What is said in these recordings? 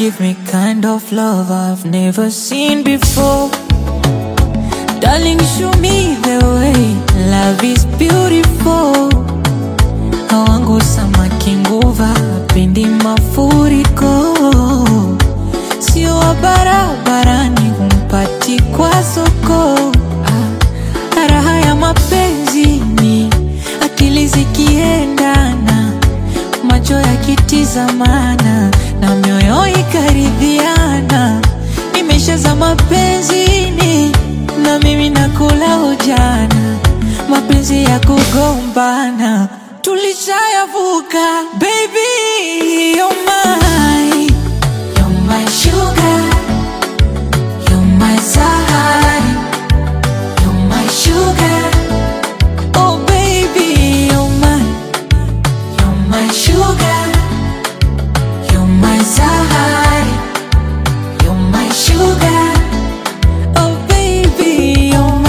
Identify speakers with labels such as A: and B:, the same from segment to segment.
A: give me kind of love I've never seen before. Darling, show me the way. Love is beautiful. Hawangu samaki nguva, pendi mafuriko. Sio wa barabarani, humpati kwa soko. Ah, raha ya mapenzi ni akili zikiendana, macho yakitizamana na mioyo ikaridhiana. Nimeshaza mapenzini na mimi nakula ujana, mapenzi ya kugombana tulishayavuka. Baby, you're mine, you're my sugar, you're my sahari, you're my sugar. Oh baby, you're mine, you're my sugar, you're my sahari, you're my sugar. Oh baby, you're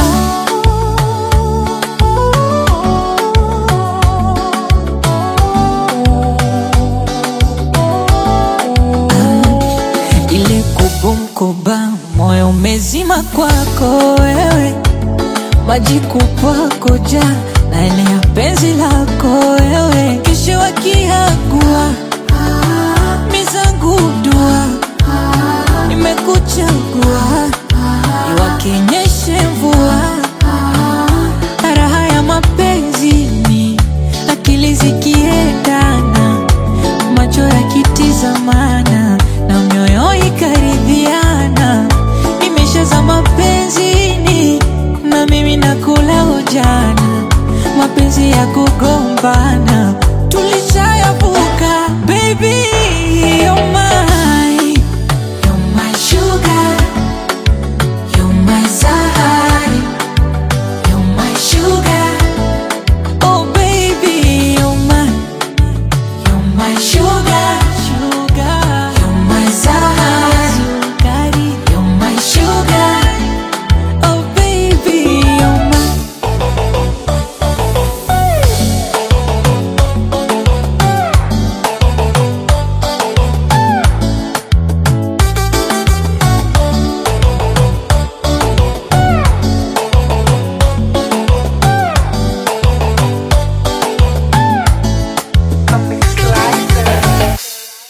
A: mine. Ile kubumkuba moyo umezima kwako wewe, maji kupwako ja na ile ya penzi lako wewe, kisha wakiagua mizangu dua nimekuchagua iwakinyeshe mvua raha ya mapenzi ni akili zikiendana macho yakitizamana na mioyo ikaridhiana nimeshaza mapenzini na mimi nakula ujana mapenzi ya kugombana tulishayavuka baby you're mine.